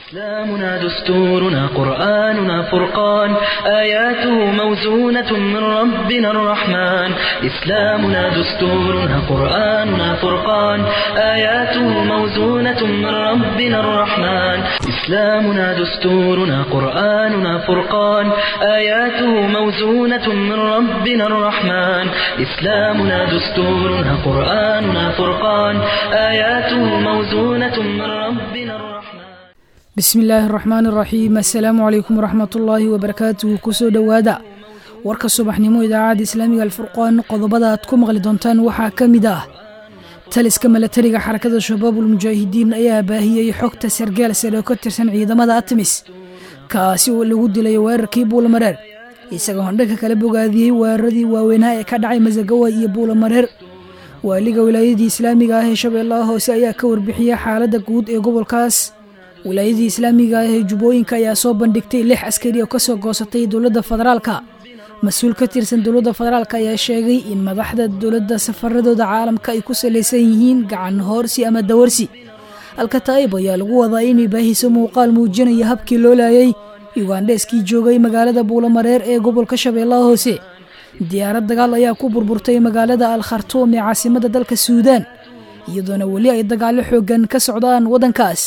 إسلامنا دستورنا قرآننا فرقان آياته موزونة من ربنا الرحمن إسلامنا دستورنا قرآننا فرقان آياته موزونة من ربنا الرحمن إسلامنا دستورنا قرآننا فرقان آياته موزونة من ربنا الرحمن إسلامنا دستورنا قرآننا فرقان آياته موزونة من ربنا الرحمن bismi illaahi araxmaan iraxiim assalaamu calaykum waraxmatullaahi wabarakaatuhu kusoo dhowaada warka subaxnimo idaacadda islaamiga alfurqaan qodobada aad ku maqli doontaan waxaa ka mid ah taliska milatariga xarakada shabaabul mujaahidiin ayaa baahiyey xogta sargaal sare oo ka tirsan ciidamada atmis kaasi oo lagu dilay weerarkii buulamareer isagoo handhanka kala bogaadiyey weeraradii waaweynaa ee ka dhacay masagawa iyo buulamareer waaliga wilaayadii islaamiga ah ee shabeellaha hoose ayaa ka warbixiyey xaaladda guud ee gobolkaas wilaayadii islaamiga ah ee jubbooyinka ayaa soo bandhigtay lix askari oo kasoo goosatay dowladda federaalka mas-uul ka tirsan dowladda federaalk ayaa sheegay in madaxda dowladda safaradooda caalamka ay ku salaysan yihiin gacan hoorsi ama dawarsi alkataa'ib ayaa lagu wadaa inay baahiso muuqaal muujinaya habkii loo laayay yugandheeskii joogay magaalada buulamareer ee gobolka shabeellaha hoose diyaarad dagaal ayaa ku burburtay magaalada al khartuum ee caasimadda dalka suudaan iyadoona weli ay dagaallo xooggan ka socdaan waddankaas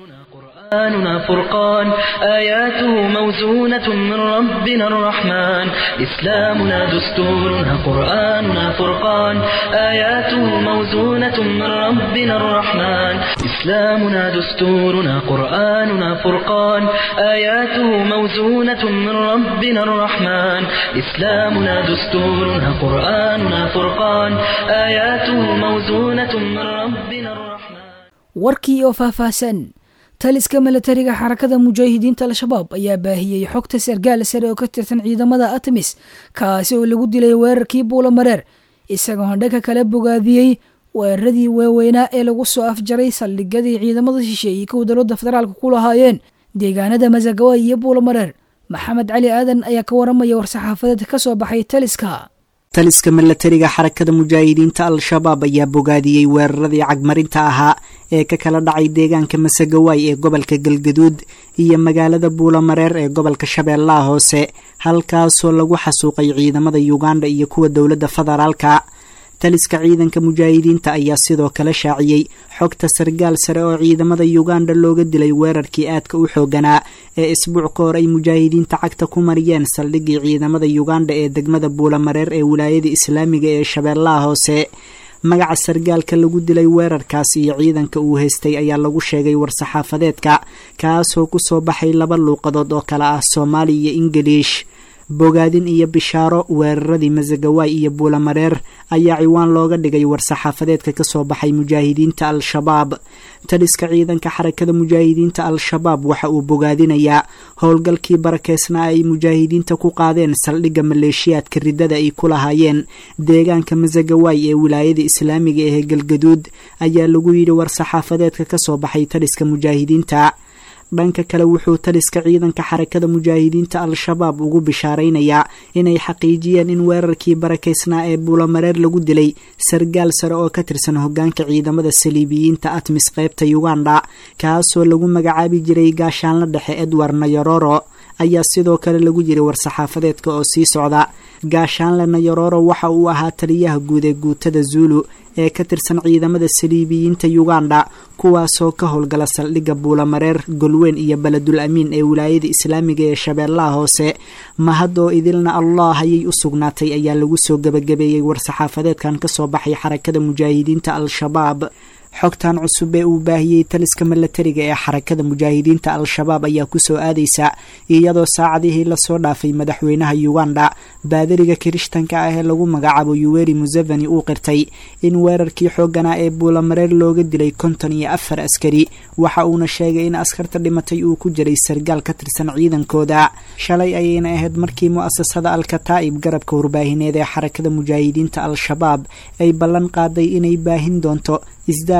قرآننا فرقان آياته موزونة من ربنا الرحمن إسلامنا دستورنا قرآننا فرقان آياته موزونة من ربنا الرحمن إسلامنا دستورنا قرآننا فرقان آياته موزونة من ربنا الرحمن إسلامنا دستورنا قرآننا فرقان آياته موزونة من ربنا الرحمن warkii oo faahfaahsan taliska milatariga xarakada mujaahidiinta al-shabaab ayaa baahiyey xogta sargaal sare oo ka tirsan ciidamada atmis kaasi oo lagu dilay weerarkii buulamareer isagoo handhanka kala bogaadiyey weeraradii waaweynaa ee lagu soo afjaray saldhigadii ciidamada shisheeyey kow dowladda federaalka ku lahaayeen deegaanada masagawa iyo buulamareer maxamed cali aadan ayaa ka waramaya war-saxaafadeed ka soo baxay taliska taliska milatariga xarakada mujaahidiinta al-shabaab ayaa bogaadiyey weeraradii cagmarinta ahaa ee ka kala dhacay deegaanka masagawaay ee gobolka galgaduud iyo magaalada buulamareer ee gobolka shabeellaha hoose halkaasoo lagu xasuuqay ciidamada yuganda iyo kuwa dowladda federaalka taliska ciidanka mujaahidiinta ayaa sidoo kale shaaciyey xogta sargaal sare oo ciidamada yuganda looga dilay weerarkii aadka u xooganaa ee isbuuc ka hor ay mujaahidiinta cagta ku mariyeen saldhigii ciidamada yuganda ee degmada buulamareer ee wilaayada islaamiga ee shabeellaha hoose magaca sargaalka lagu dilay weerarkaas iyo ciidanka uu haystay ayaa lagu sheegay war-saxaafadeedka kaasoo kusoo baxay laba luuqadood oo kale ah soomaali iyo ingiliish bogaadin iyo bishaaro weeraradii masagawaay iyo buulamareer ayaa ciwaan looga dhigay war-saxaafadeedka kasoo baxay mujaahidiinta al-shabaab taliska ciidanka xarakada mujaahidiinta al-shabaab waxa uu bogaadinayaa howlgalkii barakeysnaa ay mujaahidiinta ku qaadeen saldhigga maleeshiyaadka riddada ay ku lahaayeen deegaanka masagawaay ee wilaayada islaamiga ee galgaduud ayaa lagu yidhi war-saxaafadeedka kasoo baxay taliska mujaahidiinta dhanka kale wuxuu taliska ciidanka xarakada mujaahidiinta al-shabaab ugu bishaaraynayaa inay xaqiijiyeen in weerarkii barakeysnaa ee buulamareer lagu dilay sargaal sare oo ka tirsan hogaanka ciidamada saliibiyiinta atmis qeybta yuganda kaasoo lagu magacaabi jiray gaashaanla dhexe edward nayororo ayaa sidoo kale lagu jiray war-saxaafadeedka oo sii socda gaashaanle nayororo waxa uu ahaa taliyaha guud ee guutada zuulu ee ka tirsan ciidamada saliibiyiinta yuganda kuwaasoo ka howlgala saldhigga buulamareer golweyn iyo beledul amiin ee wilaayada islaamiga ee shabeellaha hoose mahadoo idilna allah ayay u sugnaatay ayaa lagu soo gebagabeeyey war-saxaafadeedkan kasoo baxay xarakada mujaahidiinta al-shabaab xogtan cusub ee uu baahiyey taliska milatariga ee xarakada mujaahidiinta al-shabaab ayaa kusoo aadaysa iyadoo saacadihii lasoo dhaafay madaxweynaha yuganda baadariga kirishtanka ah ee lagu magacaabo yuweri museveni uu qirtay in weerarkii xooganaa ee buulamareer looga dilay konton iyo afar askari waxa uuna sheegay in askarta dhimatay uu ku jiray sargaal ka tirsan ciidankooda shalay ayayna ahayd markii mu-asasada al-kataa'ib garabka warbaahineed ee xarakada mujaahidiinta al-shabaab ay ballan qaaday inay baahin doonto isdaar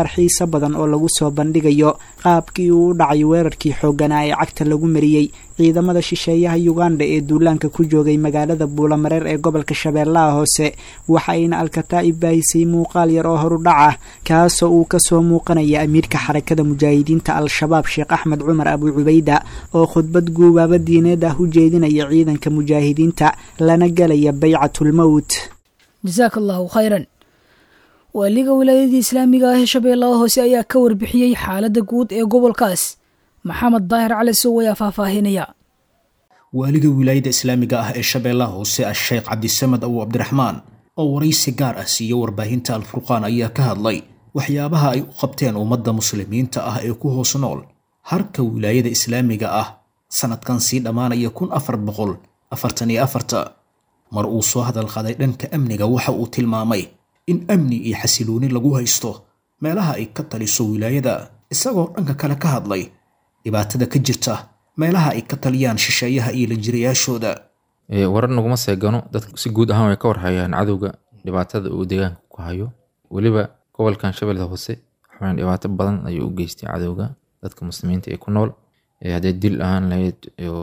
ciyaar xiiso badan oo lagu soo bandhigayo qaabkii uu u dhacay weerarkii xoogganaa ee cagta lagu mariyey ciidamada shisheeyaha uganda ee duulaanka ku joogay magaalada buulamareer ee gobolka shabeellaha hoose waxa ayna alkataa'ib baahisay muuqaal yar oo horudhac ah kaasoo uu kasoo muuqanaya amiirka xarakada mujaahidiinta al-shabaab sheekh axmed cumar abu cubayda oo khudbad guubaaba diineed ah u jeedinaya ciidanka mujaahidiinta lana gelaya baycatulmowt jasaaka allahu khayran waaliga wilaayadii islaamiga ah ee shabeellaha hoose ayaa ka warbixiyey xaaladda guud ee gobolkaas maxamed daahir cali sow ayaa faahfaahinaya waaliga wilaayada islaamiga ah ee shabeellaha hoose a-sheekh cabdisamed abu cabdiraxmaan oo waraysi gaar ah siiya warbaahinta alfurqaan ayaa ka hadlay waxyaabaha ay u qabteen ummadda muslimiinta ah ee ku hoos nool harka wilaayada islaamiga ah sanadkan sii dhammaanaya kun afar boqol afartan iyo afarta mar uu soo hadal qaday dhanka amniga waxa uu tilmaamay in amni iyo xasilooni lagu haysto meelaha ay ka taliso wilaayada isagoo dhanka kale ka hadlay dhibaatada ka jirta meelaha ay ka taliyaan shisheeyaha iyo lanjirayaashooda warar naguma seegano dadka si guud ahaan way ka warhayaan cadowga dhibaatada uu deegaanka ku hayo weliba gobolkan shabeellada hoose waxaan dhibaato badan ayuu u geystay cadowga dadka muslimiinta ee ku nool haddee dil ahaan lahayd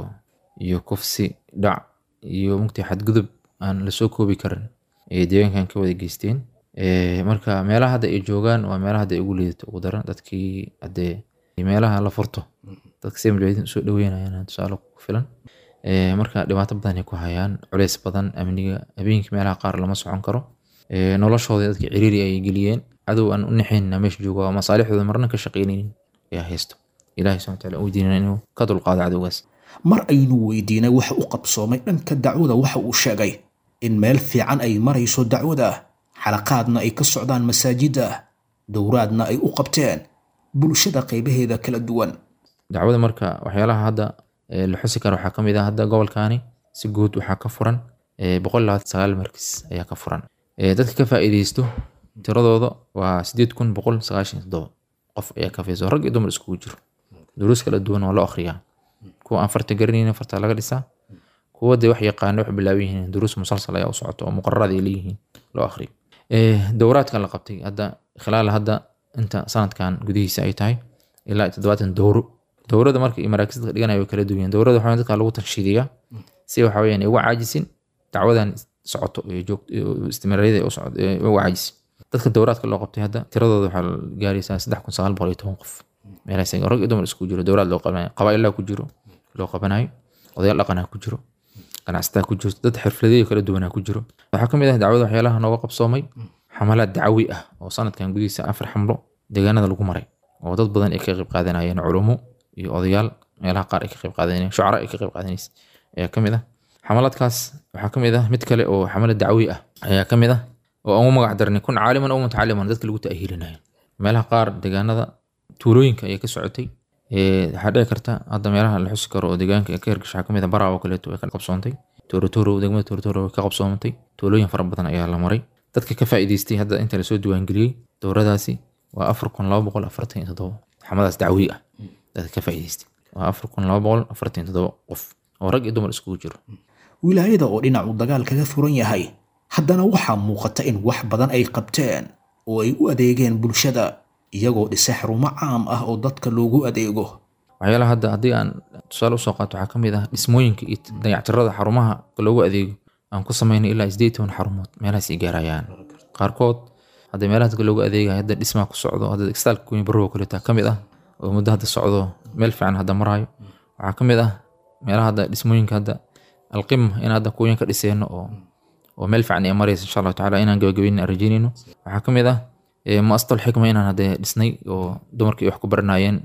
iyo kufsi dhac iyo mugtii xadgudub aan lasoo koobi karin ayay deegaankan ka wada geysteen marka meelaha hadda ay joogaan waa meelaha hadda ay ugu liidato ugu daran dadkii haddee meelaha la furto dadka si mujaahidiin usoo dhaweynayaan tusaale ku filan marka dhibaato badan ay ku hayaan culeys badan amniga habeenkii meelaha qaar lama socon karo noloshooda dadka ciriiri ay geliyeen cadow aan u naxaynna meesha jooga waa masaalixdooda marna ka shaqaynaynin ayaa haysto ilahi subxana wataala uu diinana inuu ka dulqaado cadowgaas mar aynu weydiinay waxa u qabsoomay dhanka dacwada waxa uu sheegay in meel fiican ay marayso dacwada xalaqaadna ay ka socdaan masaajidda dowraadna ay u qabteen bulshada qaybaheeda kala duwan dacwada marka waxyaalaha hadda la xusi kara waxaa kamid ah hadda gobolkaani si guud waxaa ka furan boqol labaatan sagaal markis ayaa ka furan dadka ka faa'iideysto tiradooda waa sideed kun boqol sagaashan toddoba qof ayaa ka faiiso rag iyo dumar iskugu jiro duruus kala duwan waa loo akhriyaa kuwa aan farta garanaynin farta laga dhisaa kuwa dee wax yaqaana wax bilaaban yihiin duruus musalsal ayaa u socoto oo muqararad ay leeyihiin loo akhriyo dowraadkan la qabtay hadda khilaal hadda inta sanadkan gudihiisa ay tahay ilaa toddobaatan dowro dowrada marka iyo maraakiis dadka dhiganaya way kala duwan dowrada waxaa dadka lagu tanshiidiyaa si waxa weyaan ay uga caajisin dacwadan socoto istimraariyada uga caajisin dadka dowraadka loo qabtay hadda tiradooda waxaa gaaraysaa saddex kun sagaal boqol iyo toban qof meelahaas rag iyo dumar isku jiro dowraad loo qabanayo qabaailaa ku jiro loo qabanayo odayaal dhaqanaa ku jiro ganacsataa ku jirto dad xirfladeeyo kala duwanaa ku jiro waxaa kamid ah dacwada waxyaalaha nooga qabsoomay xamalaad dacwi ah oo sanadkan gudihiisa afar xamlo deegaanada lagu maray oo dad badan ay ka qayb qaadanayeen culumo iyo odayaal meelaha qaar ay ka qayb qaadanayeen shucara ay ka qayb qaadanaysa ayaa kamid ah xamalaadkaas waxaa kamid ah mid kale oo xamalad dacwi ah ayaa kamid ah oo aan u magac darnay kun caaliman oo mutacaliman dadka lagu ta'hiilinayo meelaha qaar deegaanada tuulooyinka ayay ka socotay waxaa dhici karta hadda meelaha la xusi karo oo deegaanka ka hirgasha waxaa kamid ah baraa oo kaleeto way ka qabsoontay toorotoro degmada toorotoro way ka qabsoontay tuulooyin fara badan ayaa la maray dadka ka faa'iidaystay hadda inta lasoo diiwaangeliyey dowradaasi waa afar kun laba boqol afartan iyo toddoba xamadaas dacwi ah dadka ka faa'iidaystay waa afar kun laba boqol afartan iyo toddoba qof oo rag iyo dumar iskugu jiro wilaayada oo dhinacu dagaal kaga furan yahay haddana waxaa muuqata in wax badan ay qabteen oo ay u adeegeen bulshada iyagoo dhisay xarumo caam ah oo dadka loogu adeego waxyaalaha hadda haddii aan tusaale usoo qaato waxaa kamid ah dhismooyinka iyo dayactirada xarumaha loogu adeego aan ku samaynay ilaa sideed toban xarumood meelahaas ay gaarayaan qaarkood hadda meelaha dadka loogu adeegaya hadda dhismaa ku socdo hadda istaalka kuwin barrowa kaleeta kamid ah oo muddo hadda socdo meel fiican hadda maraayo waxaa kamid ah meelaha hadda dhismooyinka hadda alqima in hadda kuwin ka dhiseeno oo oo meel fiican ay maraysa insha allahu tacaala inaan gabagabeyn aan rajeynayno waxaa kamid ah muastal xikma inaan hadde dhisnay oo dumarkii wax ku baranayeen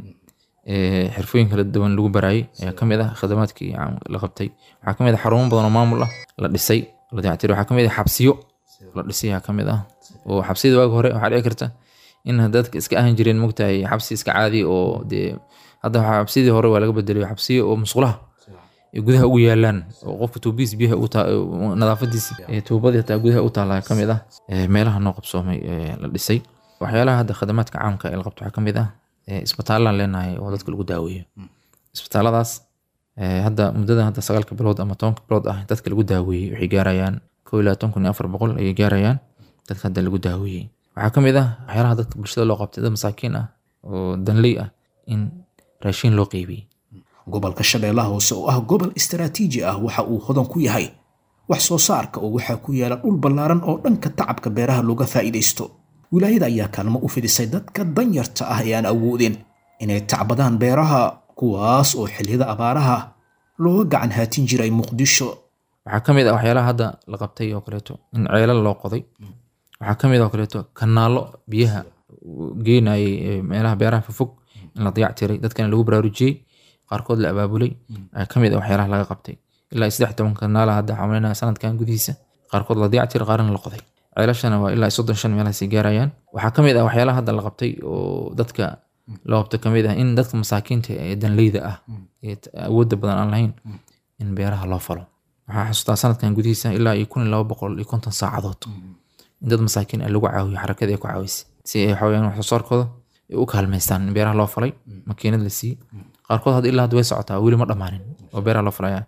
xirfooyin kala duwan lagu baraayay ayaa kamid ah khadamaadkii la qabtay waxaa kamid ah xarumo badan oo maamul ah la dhisay la dayactiray waxaa kamid ah xabsiyo la dhisay ayaa kamid ah oo xabsiyada waagi hore waxaa dhici karta in dadka iska ahan jireen mogtahay xabsi iska caadi oo dee hadda xabsiyadii hore waa laga bedelayo xabsiyo oo musqulaha gudaha ugu yaalaan oo qofka tuubihiis biyaha nadaafadiisa tuubadii hataa gudaha u taala kamid ah meelaha noo qabsoomay la dhisay waxyaalaha hadda khadamaadka caamka ee la qabto waxaa kamid ah isbitaalaan leenahay oo dadka lagu daaweeyo isbitaaladaas hadda muddada hadda sagaalka bilood ama tobanka bilood ah dadka lagu daaweeyey waxay gaarayaan kow iyo labaatan kun iyo afar boqol ayay gaarayaan dadka hadda lagu daaweeyey waxaa ka mid ah waxyaalaha dadka bulshada loo qabtay dad masaakiin ah oo danley ah in raashin loo qeybiyey gobolka shabeellaha hoose oo ah gobol istaraatiiji ah waxa uu hodan ku yahay wax soo saarka oo waxaa ku yaala dhul ballaaran oo dhanka tacabka beeraha looga faa'iidaysto wilaayada ayaa kaalmo u fidisay dadka danyarta ah ee aan awoodin inay tacbadaan beeraha kuwaas oo xilliyada abaaraha looga gacan haatin jiray muqdisho waxaa ka mid ah waxyaalaha hadda la qabtay oo kaleeto in ceelal loo qoday waxaa ka mid ah oo kaleeto kanaalo biyaha geenayay ee meelaha beeraha fofog in la dayac tiray dadkana lagu baraarujiyey qaarkood la abaabulay ayaa ka mid ah waxyaalaha laga qabtay ilaa saddex toban kanaala hadda xamalinaya sanadkan gudihiisa qaarkood la dayac tiray qaarna la qoday ceelashana waa ilaa soddon shan meelahaas ay gaarayaan waxaa ka mid ah waxyaalaha hadda la qabtay oo dadka loo qabto ka mid ah in dadka masaakiinta ee danleyda ah ee awoodda badan aan lahayn in beeraha loo falo waxaa xasuustaa sanadkan gudihiisa ilaa iyo kun iyo laba boqol iyo konton saacadood in dad masaakiin ah lagu caawiyo xarakada ay ku caawisay si ay waxaweyaan wax soo saarkooda ay u kaalmaystaan in beeraha loo falay makiinad la siiyey qaarkood hadda ilaa hadda way socotaa weli ma dhammaanin oo beeraha loo falaya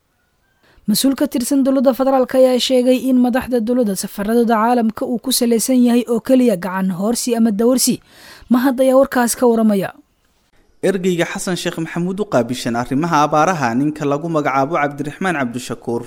mas-uul ka tirsan dowladda federaalk ayaa sheegay in madaxda dowladda safaradooda caalamka uu ku salaysan yahay oo keliya gacan hoorsi ama dawarsi mahad ayaa warkaas ka waramaya ergeyga xasan sheekh maxamuud u qaabishan arrimaha abaaraha ninka lagu magacaabo cabdiraxmaan cabdishakuur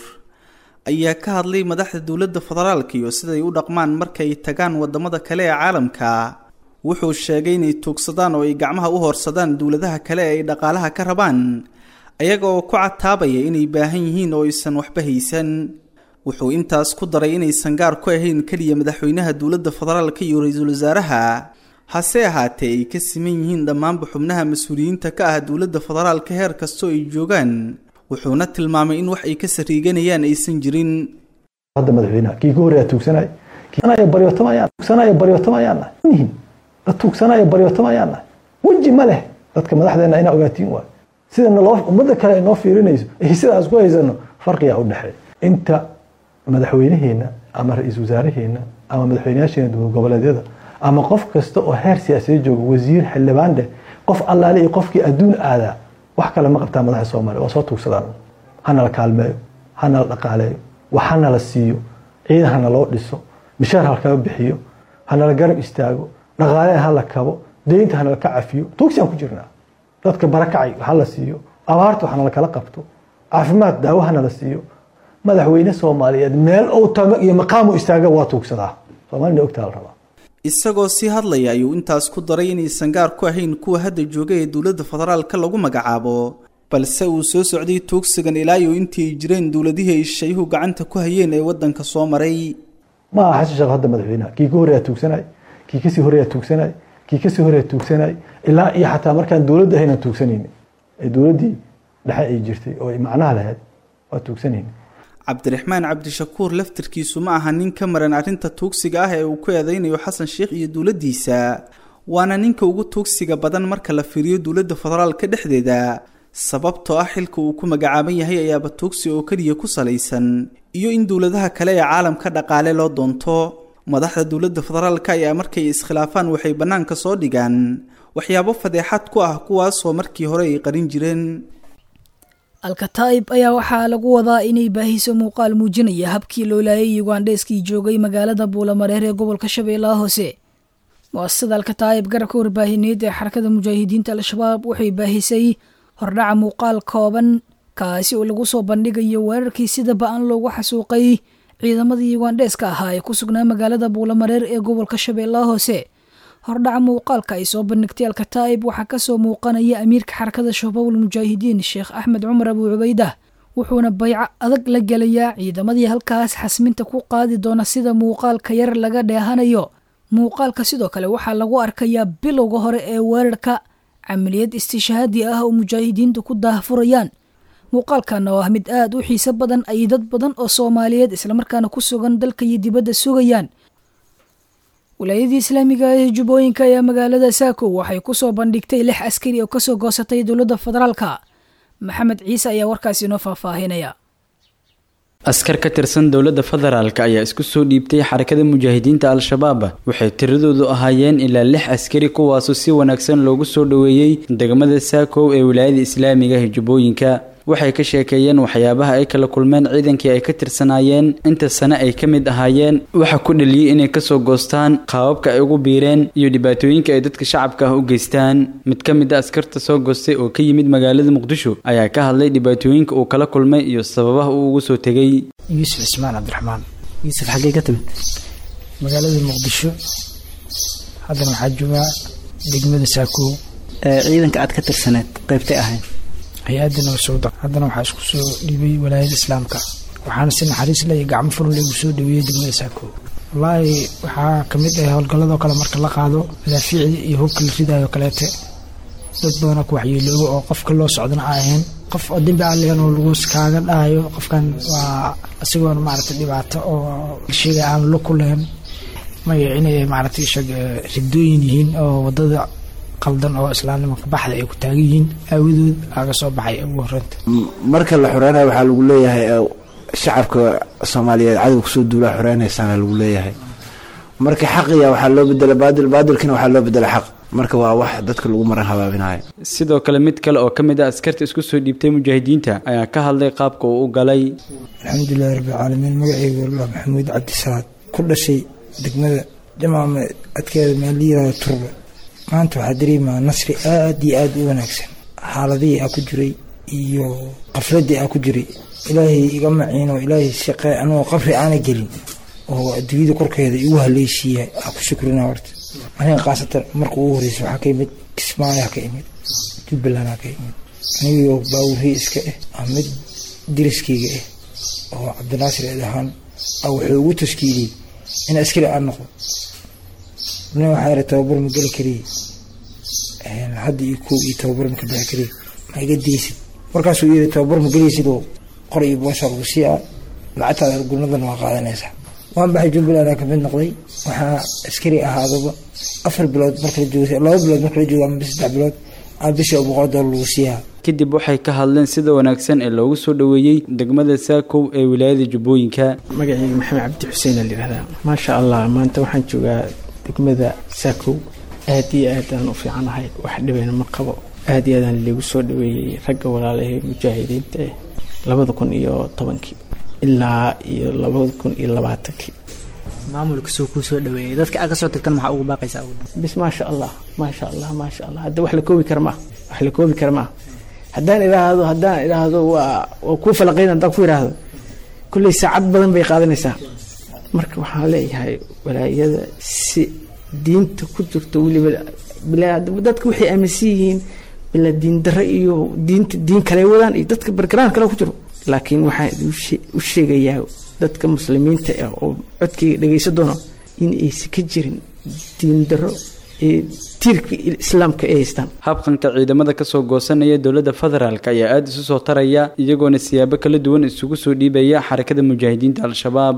ayaa ka hadlay madaxda dowladda federaalka iyo siday u dhaqmaan markay tagaan wadamada kale ee caalamka wuxuu sheegay inay tuugsadaan oo ay gacmaha u hoorsadaan dowladaha kale ee ay dhaqaalaha ka rabaan ayaga oo ku cataabaya inay baahan yihiin oo aysan waxba haysan wuxuu intaas ku daray inaysan gaar ku ahayn keliya madaxweynaha dowladda federaalka iyo ra-iisul wasaaraha hase ahaatee ay ka siman yihiin dhammaanba xubnaha mas-uuliyiinta ka ah dowladda federaalka heer kastoo ay joogaan wuxuuna tilmaamay in wax ay ka sariiganayaan aysan jirin hadda madaxweynaha kii ka horreeya tuugsanay kiisanaya baryootamayaan tuugsanaya baryootamayaan nihin dad tuugsanaya baryootamayaan weji ma leh dadka madaxdeena inaa ogaatiin waay sida naloo ummadda kale ay noo fiirinayso iyo sidaas ku haysano farqiyaa u dhexeeya inta madaxweynaheenna ama ra-iisul wasaaraheena ama madaxweynayaasheena dowlad goboleedyada ama qof kasta oo heer siyaasiya jooga wasiir xildhibaan dheh qof allaale iyo qofkii adduun aadaa wax kale ma qabtaa madaxa soomaaliya waa soo tuugsadaan hanala kaalmeeyo hanala dhaqaaleeyo wax hanala siiyo ciidan hanaloo dhiso mishaar halkama bixiyo hanala garab istaago dhaqaale hala kabo deynta hanala ka cafiyo tuugsiyaan ku jirnaa dadka barakacay hala siiyo abaarta waxnala kala qabto caafimaad daawo hanala siiyo madaxweyne soomaaliyeed meel ou tago iyo maqaamu istaaga waa tuugsadaa soomaalina ogtaa la rabaa isagoo sii hadlaya ayuu intaas ku daray inaysan gaar ku ahayn kuwa hadda jooga ee dowladda federaalka lagu magacaabo balse uu soo socday tuugsigan ilaa iyo intii ay jireen dowladihii ay shayuhu gacanta ku hayeen ee waddanka soo maray ma aha xasan sheekh hadda madaxweynaha kii ka horreeyaa tuugsanay kii kasii horreeyaa tuugsanay kii kasii horreeyaa tuugsanay ilaa iyo xataa markaan dowladda ahaynaan tuugsanayni ee dowladdii dhexe ay jirtay oo ay macnaha lahayd waa tuugsanayni cabdiraxmaan cabdishakuur laftirkiisu ma aha nin ka maran arrinta tuugsiga ah ee uu ku eedeynayo xasan sheekh iyo dowladdiisa waana ninka ugu tuugsiga badan marka la fiiriyo dowladda federaalka dhexdeeda sababtoo ah xilka uu ku magacaaban yahay ayaaba tuugsi oo keliya ku salaysan iyo in dowladaha kale ee caalamka dhaqaale loo doonto madaxda dowladda federaalka ayaa markay iskhilaafaan waxay bannaanka soo dhigaan waxyaabo fadeexad ku ah kuwaasoo markii hore ay qarin jireen alkataa'ib ayaa waxaa lagu wadaa inay baahiso muuqaal muujinaya habkii loo laayay yugandheeskii joogay magaalada buulamareer ee gobolka shabeellaha hoose muasasada alkataa'ib garabka warbaahineed ee xarakada mujaahidiinta al-shabaab waxay baahisay hordhaca muuqaal kooban kaasi oo lagu soo bandhigayo weerarkii sida ba-an loogu xasuuqay ciidamadii yugandheeska ahaa ee ku sugnaa magaalada buulamareer ee gobolka shabeellaha hoose hordhaca muuqaalka ay soo bandhigtay alkataa'ib waxaa kasoo muuqanaya amiirka xarakada shabaabul mujaahidiin sheekh axmed cumar abuu cubaydah wuxuuna bayco adag la gelayaa ciidamadii halkaas xasminta ku qaadi doona sida muuqaalka yar laga dheehanayo muuqaalka sidoo kale waxaa lagu arkayaa bilowga hore ee weerarka camaliyad istishaadi ah oo mujaahidiintu ku daahfurayaan muuqaalkana oo ah mid aada u xiiso badan ay dad badan oo soomaaliyeed islamarkaana ku sugan dalka iyo dibadda sugayaan wilaayadii islaamiga ee jubbooyinka ayaa magaalada saako waxay kusoo bandhigtay lix askari oo kasoo goosatay dowladda federaalka maxamed ciise ayaa warkaasi inoo faahfaahinaya askar ka tirsan dowladda federaalk ayaa isku soo dhiibtay xarakada mujaahidiinta al-shabaab waxay tiradoodu ahaayeen ilaa lix askari kuwaasoo si wanaagsan loogu soo dhoweeyey degmada saakow ee wilaayada islaamiga ee jubbooyinka waxay ka sheekeeyeen waxyaabaha ay kala kulmeen ciidankii ay ka tirsanaayeen inta sane ay ka mid ahaayeen waxa ku dhaliyey inay kasoo goostaan qaababka ay ugu biireen iyo dhibaatooyinka ay dadka shacabka ah u geystaan mid ka mid a askarta soo goostay oo ka yimid magaalada muqdisho ayaa ka hadlay dhibaatooyinka uu kala kulmay iyo sababaha uu ugu soo tegey yuusuf cismaan cabdiraxmaan yuusuf xaggee ka timid magaalada muqdisho haddana waxaa joogaa degmada saakoow ciidanka aad ka tirsaneed qaybtay ahayd hay-adda nabasowda haddana waxaa isku soo dhiibay walaayada islaamka waxaana si naxariis leh iyo gacmo furun igu soo dhaweeyey degmada saakoow wallaahi waxaa ka mid ah howlgalladoo kale marka la qaado madaafiicda iyo hubka la ridayo kaleete dad badanoo ku waxyeeloobo oo qofka loo socdana a ahayn qof oo dembi aligan oo lagu kaaga dhahayo qofkan waa isagoona maaragtay dhibaato oo sheega aan lo ku lahayn maya inay maaragtay ishag ridooyin yihiin oo wadada qaldan oo islaamnimanka baxda ay ku taagan yihiin aawadood aaga soo baxay ugu horreynta marka la xoreynayo waxaa lagu leeyahay shacabka soomaaliyeed cadow kusoo duulaa xoreynaysaana lagu leeyahay marka xaqiya waxaa loo bedela baadil baadilkina waxaa loo bedela xaq marka waa wax dadka lagu maran habaabinayo sidoo kale mid kale oo ka mid ah askarta isku soo dhiibtay mujaahidiinta ayaa ka hadlay qaabka uu u galay alxamdulilahi rabbilcaalamiin magaceyga wallah maxamuud cabdisalaad ku dhashay degmada jamaama adkeeda maaliyirada turbe maanta waxaa dareemaa nasri aada iyo aada u wanaagsan xaaladihii aa ku jiray iyo qafladii aa ku jiray ilaahay iga maciino ilaahay shaqe anigoo qabri aana gelin oo adduunyada korkeeda igu haleeshiiya aa ku shukrina horta aniga khaasatan marka ugu horeysa waxaa ka imid kismaayaa ka imid jubbalandaa ka imid anigoo baawurhii iska ah aa mid diriskeyga ah oo cabdinaasir eed ahaan aa wuxuu ugu tashkiiliyey in askari aan noqdo nin waxaa yara tababar ma geli kariye hadda iyo koob iyo tababar ma ka bixi kariye ma iga deysid markaasuu yiri tababar ma gelaysid oo qor iyo boosha lagu sii a lacagtaada gurnadan waa qaadanaysaa waan baxay jubbaland ka mid noqday waxaa askari ahaadaba afar bilood marka la joogo laba bilood marka la joogo ama saddex bilood aa bishii boqol doolar lagu siiyaa kadib waxay ka hadleen sida wanaagsan ee loogu soo dhoweeyey degmada saakow ee wilaayada jubbooyinka magacayga maxamed cabdi xuseen aa layihahdaa maasha allah maanta waxaan joogaa degmada saakow aad iyo aadaan u fiicanahay wax dhibeyna ma qabo aad iyo aadaan liigu soo dhaweeyey ragga walaalahee mujaahidiinta eh labada kun iyo tobankii ilaa iyo labada kun iyo labaatankii maamulka soo kuu soo dhaweeyey dadka aad ka soo tagtan maxaa ugu baaqaysaa bis maasha allah maasha allah maasha allah hadda wax la koobi kara maaha wax la koobi kara maaha haddaan idhaahdo haddaan idhaahdo waa waa kuu falaqayn haddaan ku idhaahdo kulley saacad badan bay qaadanaysaa marka waxaan leeyahay walaayada si diinta ku jirto weliba dadka waxay aaminsan yihiin bila diin dare iyo diinta diin kale wadaan iyo dadka bargaraan kale ku jiro laakiin waxaan u sheegayaa dadka muslimiinta ah oo codkayga dhegaysan doono in aysan ka jirin diin daro ee tiirka islaamka ay haystaan habqanka ciidamada kasoo goosanaya dowladda federaalk ayaa aada isu soo taraya iyagoona siyaabo kala duwan isugu soo dhiibaya xarakada mujaahidiinta al-shabaab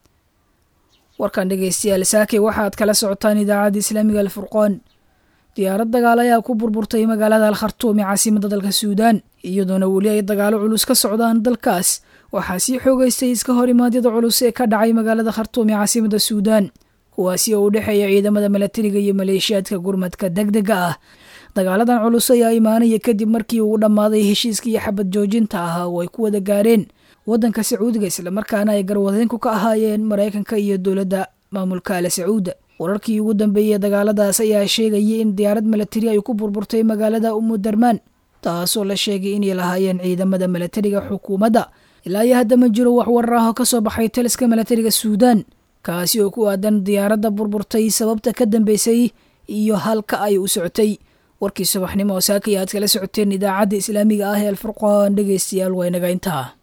warkan dhegeystayaal saake waxaad kala socotaan idaacadda islaamiga alfurqoon diyaarad dagaal ayaa ku burburtay magaalada al khartuum ee caasimada dalka suudaan iyadoona weli ay dagaalo culus ka socdaan dalkaas waxaa sii xoogeystay iska hor imaadyada culus ee ka dhacay magaalada khartuum ee caasimada suudaan kuwaasi oo u dhexeeya ciidamada milatariga iyo maleeshiyaadka gurmadka degdega ah dagaaladan culus ayaa imaanaya kadib markii uu dhammaaday heshiiskii xabad joojinta ahaa oo ay ku wada gaareen waddanka sacuudiga islamarkaana ay garwadeenku ka ahaayeen maraykanka iyo dowladda maamulka ale sacuuda wararkii ugu dambeeyey dagaaladaas ayaa sheegayay in diyaarad milatari ay ku burburtay magaalada umudarmaan taasoo la sheegay inay lahaayeen ciidamada milatariga xukuumadda ilaa iyo hadda ma jiro wax warar ah oo ka soo baxay taliska milatariga suudaan kaasi oo ku aadan diyaaradda burburtay sababta ka dambeysay iyo halka ay u socotay warkii subaxnimo oo saakaya aad kala socoteen idaacadda islaamiga ah ee alfurqaan dhegeystayaal waa inaga intaa